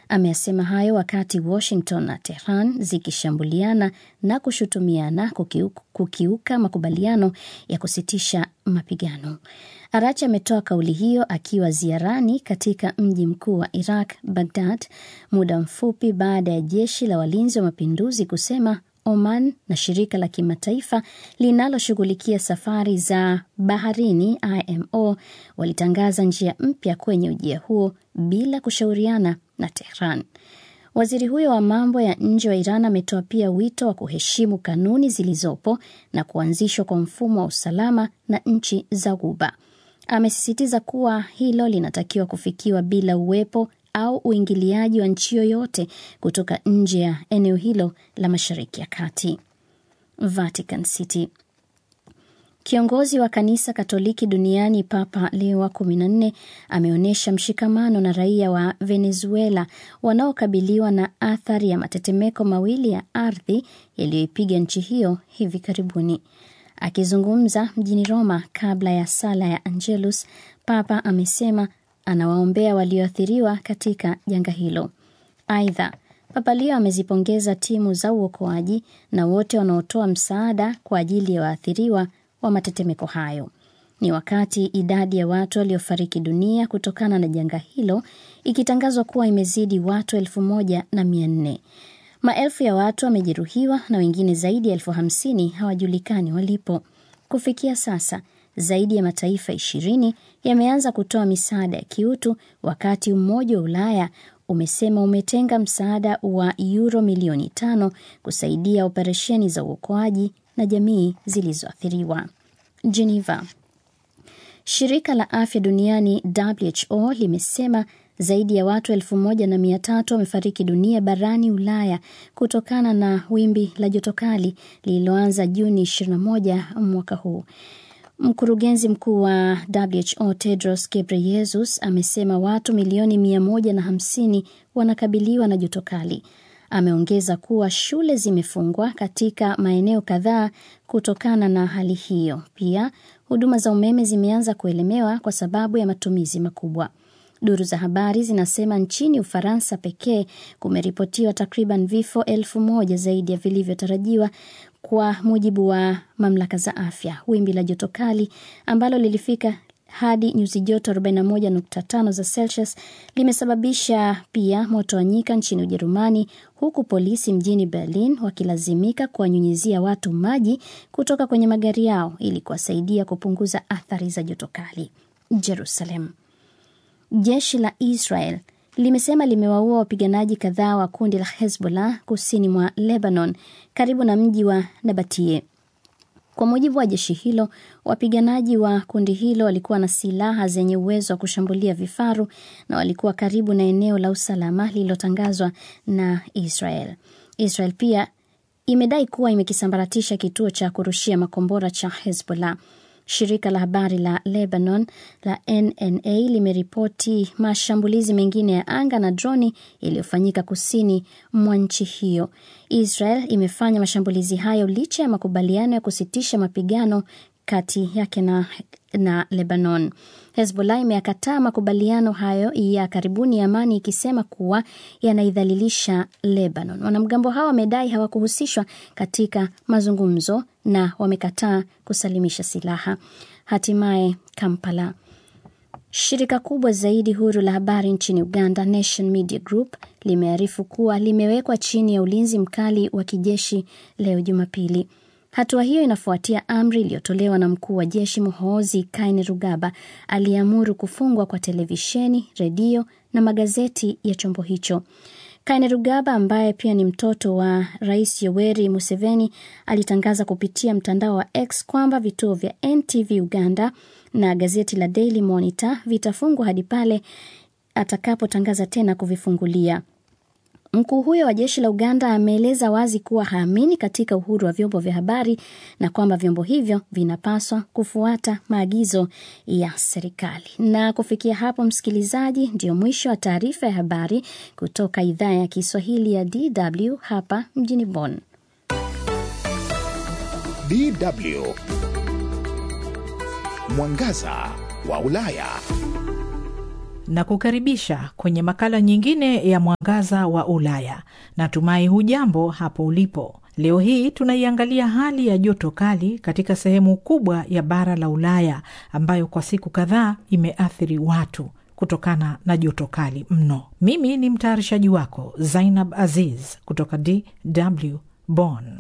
Ameyasema hayo wakati Washington na Tehran zikishambuliana na kushutumiana kukiuka, kukiuka makubaliano ya kusitisha mapigano. Arachi ametoa kauli hiyo akiwa ziarani katika mji mkuu wa Iraq, Baghdad, muda mfupi baada ya jeshi la walinzi wa mapinduzi kusema Oman na shirika la kimataifa linaloshughulikia safari za baharini IMO walitangaza njia mpya kwenye ujia huo bila kushauriana na Tehran. Waziri huyo wa mambo ya nje wa Iran ametoa pia wito wa kuheshimu kanuni zilizopo na kuanzishwa kwa mfumo wa usalama na nchi za Ghuba. Amesisitiza kuwa hilo linatakiwa kufikiwa bila uwepo au uingiliaji wa nchi yoyote kutoka nje ya eneo hilo la Mashariki ya Kati. Vatican City. Kiongozi wa kanisa Katoliki duniani Papa Leo wa 14 ameonyesha mshikamano na raia wa Venezuela wanaokabiliwa na athari ya matetemeko mawili ya ardhi yaliyoipiga nchi hiyo hivi karibuni. Akizungumza mjini Roma kabla ya sala ya Angelus, Papa amesema anawaombea walioathiriwa katika janga hilo. Aidha, Papa Leo amezipongeza timu za uokoaji na wote wanaotoa msaada kwa ajili ya waathiriwa wa matetemeko hayo. Ni wakati idadi ya watu waliofariki dunia kutokana na janga hilo ikitangazwa kuwa imezidi watu elfu moja na mia nne. Maelfu ya watu wamejeruhiwa na wengine zaidi ya elfu hamsini hawajulikani walipo. Kufikia sasa zaidi ya mataifa ishirini yameanza kutoa misaada ya kiutu, wakati Umoja wa Ulaya umesema umetenga msaada wa yuro milioni tano kusaidia operesheni za uokoaji na jamii zilizoathiriwa. Geneva. Shirika la afya duniani WHO limesema zaidi ya watu elfu moja na mia tatu wamefariki dunia barani Ulaya kutokana na wimbi la joto kali lililoanza Juni 21 mwaka huu. Mkurugenzi mkuu wa WHO Tedros Ghebreyesus amesema watu milioni mia moja na hamsini wanakabiliwa na joto kali. Ameongeza kuwa shule zimefungwa katika maeneo kadhaa kutokana na hali hiyo. Pia huduma za umeme zimeanza kuelemewa kwa sababu ya matumizi makubwa. Duru za habari zinasema nchini Ufaransa pekee kumeripotiwa takriban vifo elfu moja zaidi ya vilivyotarajiwa kwa mujibu wa mamlaka za afya. Wimbi la joto kali ambalo lilifika hadi nyuzi joto 41.5 za Celsius limesababisha pia moto wa nyika nchini Ujerumani, huku polisi mjini Berlin wakilazimika kuwanyunyizia watu maji kutoka kwenye magari yao ili kuwasaidia kupunguza athari za joto kali. Jerusalem. Jeshi la Israel limesema limewaua wapiganaji kadhaa wa kundi la Hezbollah kusini mwa Lebanon karibu na mji wa Nabatie. Kwa mujibu wa jeshi hilo, wapiganaji wa kundi hilo walikuwa na silaha zenye uwezo wa kushambulia vifaru na walikuwa karibu na eneo la usalama lililotangazwa na Israel. Israel pia imedai kuwa imekisambaratisha kituo cha kurushia makombora cha Hezbollah. Shirika la habari la Lebanon la NNA limeripoti mashambulizi mengine ya anga na droni yaliyofanyika kusini mwa nchi hiyo. Israel imefanya mashambulizi hayo licha ya makubaliano ya kusitisha mapigano kati yake na, na Lebanon. Hezbollah imeyakataa makubaliano hayo ya karibuni ya amani ikisema kuwa yanaidhalilisha Lebanon. Wanamgambo hao wamedai hawakuhusishwa katika mazungumzo na wamekataa kusalimisha silaha. Hatimaye Kampala. Shirika kubwa zaidi huru la habari nchini Uganda, Nation Media Group, limearifu kuwa limewekwa chini ya ulinzi mkali wa kijeshi leo Jumapili. Hatua hiyo inafuatia amri iliyotolewa na mkuu wa jeshi Muhoozi Kainerugaba aliyeamuru kufungwa kwa televisheni, redio na magazeti ya chombo hicho. Kainerugaba ambaye pia ni mtoto wa Rais Yoweri Museveni alitangaza kupitia mtandao wa X kwamba vituo vya NTV Uganda na gazeti la Daily Monitor vitafungwa hadi pale atakapotangaza tena kuvifungulia. Mkuu huyo wa jeshi la Uganda ameeleza wazi kuwa haamini katika uhuru wa vyombo vya habari na kwamba vyombo hivyo vinapaswa kufuata maagizo ya serikali. Na kufikia hapo, msikilizaji, ndio mwisho wa taarifa ya habari kutoka idhaa ya Kiswahili ya DW hapa mjini Bonn. DW Mwangaza wa Ulaya. na kukaribisha kwenye makala nyingine ya Mwangaza wa Ulaya. Natumai hujambo hapo ulipo. Leo hii tunaiangalia hali ya joto kali katika sehemu kubwa ya bara la Ulaya ambayo kwa siku kadhaa imeathiri watu kutokana na joto kali mno. Mimi ni mtayarishaji wako Zainab Aziz kutoka DW Bonn.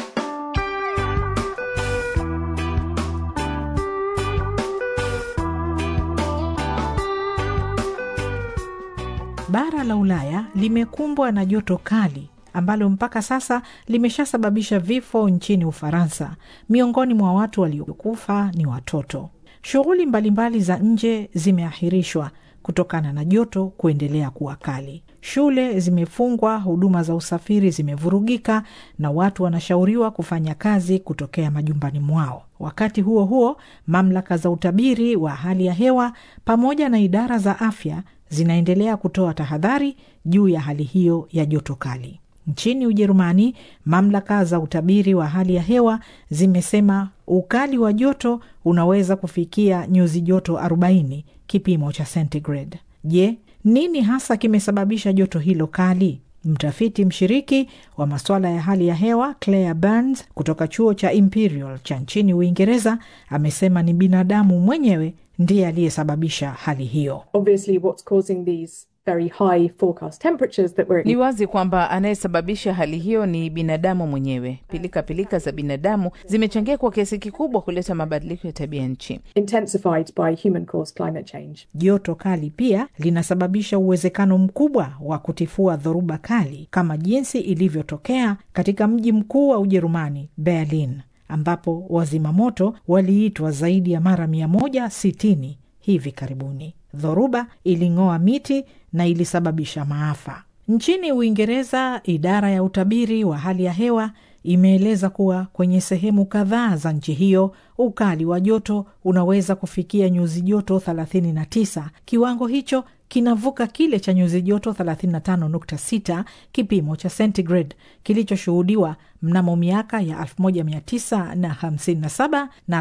Bara la Ulaya limekumbwa na joto kali ambalo mpaka sasa limeshasababisha vifo nchini Ufaransa. Miongoni mwa watu waliokufa ni watoto. Shughuli mbalimbali za nje zimeahirishwa kutokana na joto kuendelea kuwa kali. Shule zimefungwa, huduma za usafiri zimevurugika, na watu wanashauriwa kufanya kazi kutokea majumbani mwao. Wakati huo huo, mamlaka za utabiri wa hali ya hewa pamoja na idara za afya zinaendelea kutoa tahadhari juu ya hali hiyo ya joto kali. Nchini Ujerumani, mamlaka za utabiri wa hali ya hewa zimesema ukali wa joto unaweza kufikia nyuzi joto 40 kipimo cha centigrade. Je, nini hasa kimesababisha joto hilo kali? Mtafiti mshiriki wa masuala ya hali ya hewa Claire Burns kutoka chuo cha Imperial cha nchini Uingereza amesema ni binadamu mwenyewe ndiye aliyesababisha hali hiyo. Obviously, what's causing these very high forecast temperatures that we're Ni wazi kwamba anayesababisha hali hiyo ni binadamu mwenyewe. Pilika pilika za binadamu zimechangia kwa kiasi kikubwa kuleta mabadiliko ya tabia nchi. intensified by human caused climate change. Joto kali pia linasababisha uwezekano mkubwa wa kutifua dhoruba kali kama jinsi ilivyotokea katika mji mkuu wa Ujerumani, Berlin, ambapo wazima moto waliitwa zaidi ya mara 160 hivi karibuni. Dhoruba iling'oa miti na ilisababisha maafa. Nchini Uingereza, idara ya utabiri wa hali ya hewa imeeleza kuwa kwenye sehemu kadhaa za nchi hiyo ukali wa joto unaweza kufikia nyuzi joto 39. Kiwango hicho kinavuka kile cha nyuzi joto 35.6 kipimo cha centigrade kilichoshuhudiwa mnamo miaka ya 1957 na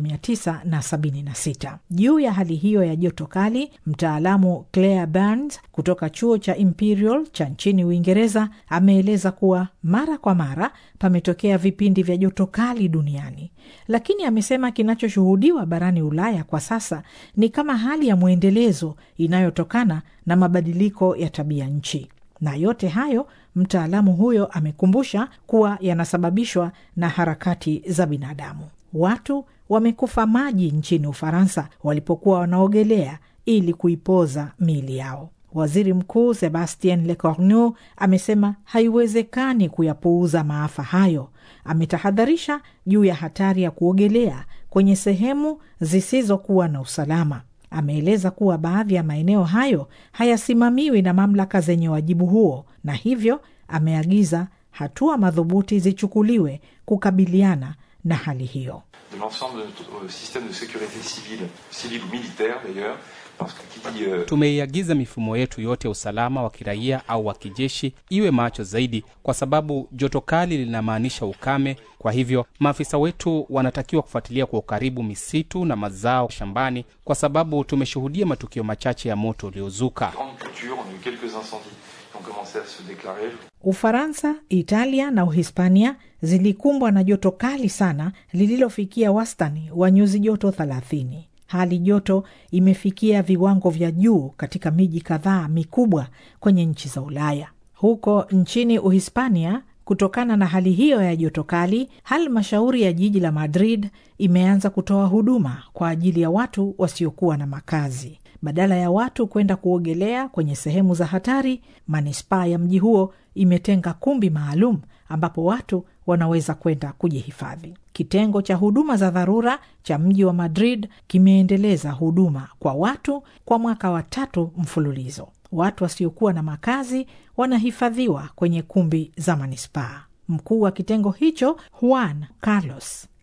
1976. Juu ya hali hiyo ya joto kali, mtaalamu Claire Burns kutoka chuo cha Imperial cha nchini Uingereza ameeleza kuwa mara kwa mara pametokea vipindi vya joto kali duniani, lakini amesema kinachoshuhudiwa barani Ulaya kwa sasa ni kama hali ya mwendelezo inayotokana na mabadiliko ya tabia nchi. Na yote hayo mtaalamu huyo amekumbusha kuwa yanasababishwa na harakati za binadamu. Watu wamekufa maji nchini Ufaransa walipokuwa wanaogelea ili kuipoza miili yao. Waziri Mkuu Sebastien Lecornu amesema haiwezekani kuyapuuza maafa hayo. Ametahadharisha juu ya hatari ya kuogelea kwenye sehemu zisizokuwa na usalama. Ameeleza kuwa baadhi ya maeneo hayo hayasimamiwi na mamlaka zenye wajibu huo, na hivyo ameagiza hatua madhubuti zichukuliwe kukabiliana na hali hiyo. de l'ensemble de notre euh, système de sécurité civile, civile ou militaire d'ailleurs, parce que qui dit euh, Tumeiagiza mifumo yetu yote ya usalama wa kiraia au wa kijeshi iwe macho zaidi, kwa sababu joto kali linamaanisha ukame. Kwa hivyo maafisa wetu wanatakiwa kufuatilia kwa ukaribu misitu na mazao shambani, kwa sababu tumeshuhudia matukio machache ya moto uliozuka. grande culture, on a eu quelques incendies qui ont commencé à se déclarer. Ufaransa, Italia na Uhispania zilikumbwa na joto kali sana lililofikia wastani wa nyuzi joto 30. Hali joto imefikia viwango vya juu katika miji kadhaa mikubwa kwenye nchi za Ulaya. Huko nchini Uhispania, kutokana na hali hiyo ya joto kali, halmashauri ya jiji la Madrid imeanza kutoa huduma kwa ajili ya watu wasiokuwa na makazi. Badala ya watu kwenda kuogelea kwenye sehemu za hatari, manispaa ya mji huo imetenga kumbi maalum ambapo watu wanaweza kwenda kujihifadhi. Kitengo cha huduma za dharura cha mji wa Madrid kimeendeleza huduma kwa watu kwa mwaka wa tatu mfululizo. Watu wasiokuwa na makazi wanahifadhiwa kwenye kumbi za manispaa. Mkuu wa kitengo hicho Juan Carlos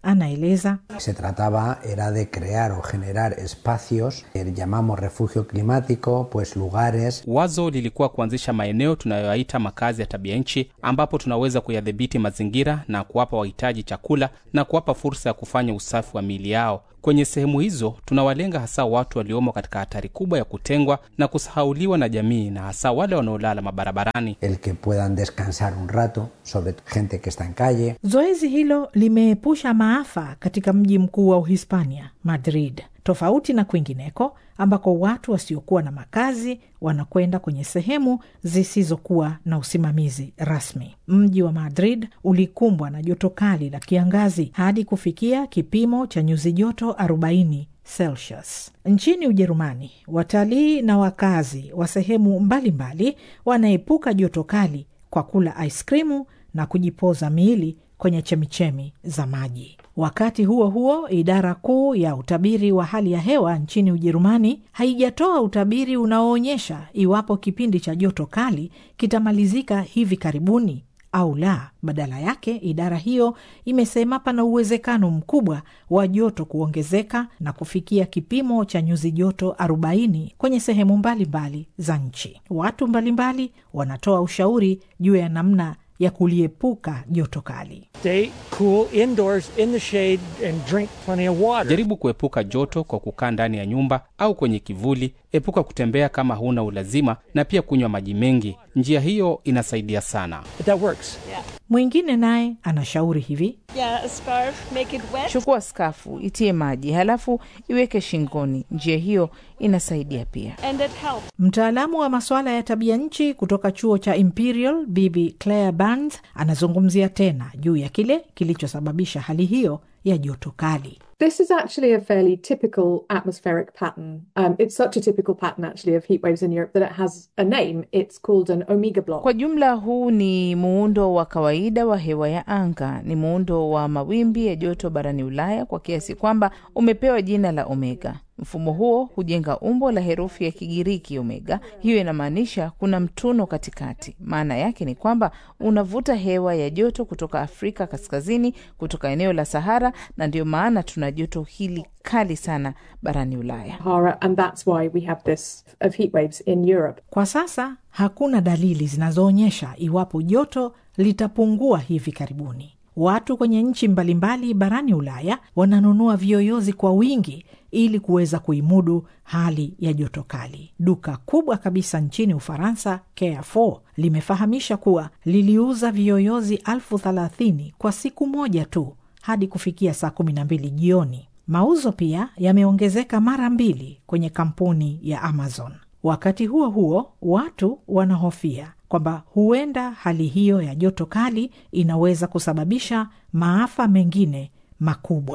anaeleza. Se trataba era de crear o generar espacios que llamamos refugio climático, pues lugares. Wazo lilikuwa kuanzisha maeneo tunayoyaita makazi ya tabia nchi, ambapo tunaweza kuyadhibiti mazingira na kuwapa wahitaji chakula na kuwapa fursa ya kufanya usafi wa miili yao. Kwenye sehemu hizo tunawalenga hasa watu waliomo katika hatari kubwa ya kutengwa na kusahauliwa na jamii, na hasa wale wanaolala mabarabarani. El que puedan descansar un rato, sobre gente que está en calle. Zoezi hilo limeepusha maafa katika mji mkuu wa Uhispania, Madrid, tofauti na kwingineko ambako watu wasiokuwa na makazi wanakwenda kwenye sehemu zisizokuwa na usimamizi rasmi. Mji wa Madrid ulikumbwa na joto kali la kiangazi hadi kufikia kipimo cha nyuzi joto 40 Celsius. Nchini Ujerumani, watalii na wakazi wa sehemu mbalimbali wanaepuka joto kali kwa kula aiskrimu na kujipoza miili kwenye chemichemi za maji. Wakati huo huo, idara kuu ya utabiri wa hali ya hewa nchini Ujerumani haijatoa utabiri unaoonyesha iwapo kipindi cha joto kali kitamalizika hivi karibuni au la. Badala yake, idara hiyo imesema pana uwezekano mkubwa wa joto kuongezeka na kufikia kipimo cha nyuzi joto 40 kwenye sehemu mbalimbali za nchi. Watu mbalimbali wanatoa ushauri juu ya namna ya kuliepuka joto kali. Stay cool indoors in the shade and drink plenty of water. Jaribu kuepuka joto kwa kukaa ndani ya nyumba au kwenye kivuli. Epuka kutembea kama huna ulazima, na pia kunywa maji mengi. Njia hiyo inasaidia sana. But that works. Mwingine naye anashauri hivi: Yeah, a scarf, make it wet. Chukua skafu, itie maji, halafu iweke shingoni. Njia hiyo inasaidia pia. And it helps. Mtaalamu wa masuala ya tabia nchi kutoka chuo cha Imperial, Bibi Claire Burns anazungumzia tena juu ya kile kilichosababisha hali hiyo ya joto kali. This is actually a fairly typical atmospheric pattern. Um, it's such a typical pattern, actually, of heat waves in Europe that it has a name. It's called an omega block. Kwa jumla, huu ni muundo wa kawaida wa hewa ya anga. Ni muundo wa mawimbi ya joto barani Ulaya kwa kiasi kwamba umepewa jina la omega. Mfumo huo hujenga umbo la herufi ya Kigiriki omega. Hiyo inamaanisha kuna mtuno katikati. Maana yake ni kwamba unavuta hewa ya joto kutoka Afrika kaskazini, kutoka eneo la Sahara, na ndio maana tuna joto hili kali sana barani Ulaya. Sahara, and that's why we have this of heat waves in Europe. Kwa sasa hakuna dalili zinazoonyesha iwapo joto litapungua hivi karibuni. Watu kwenye nchi mbalimbali barani Ulaya wananunua viyoyozi kwa wingi ili kuweza kuimudu hali ya joto kali. Duka kubwa kabisa nchini Ufaransa, Carrefour, limefahamisha kuwa liliuza viyoyozi elfu thelathini kwa siku moja tu hadi kufikia saa kumi na mbili jioni. Mauzo pia yameongezeka mara mbili kwenye kampuni ya Amazon. Wakati huo huo, watu wanahofia kwamba huenda hali hiyo ya joto kali inaweza kusababisha maafa mengine makubwa.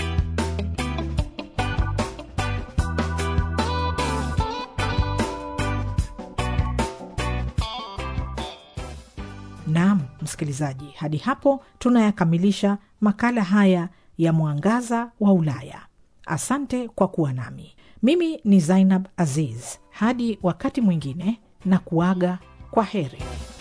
Naam, msikilizaji, hadi hapo tunayakamilisha makala haya ya Mwangaza wa Ulaya. Asante kwa kuwa nami. Mimi ni Zainab Aziz. Hadi wakati mwingine, na kuaga kwa heri.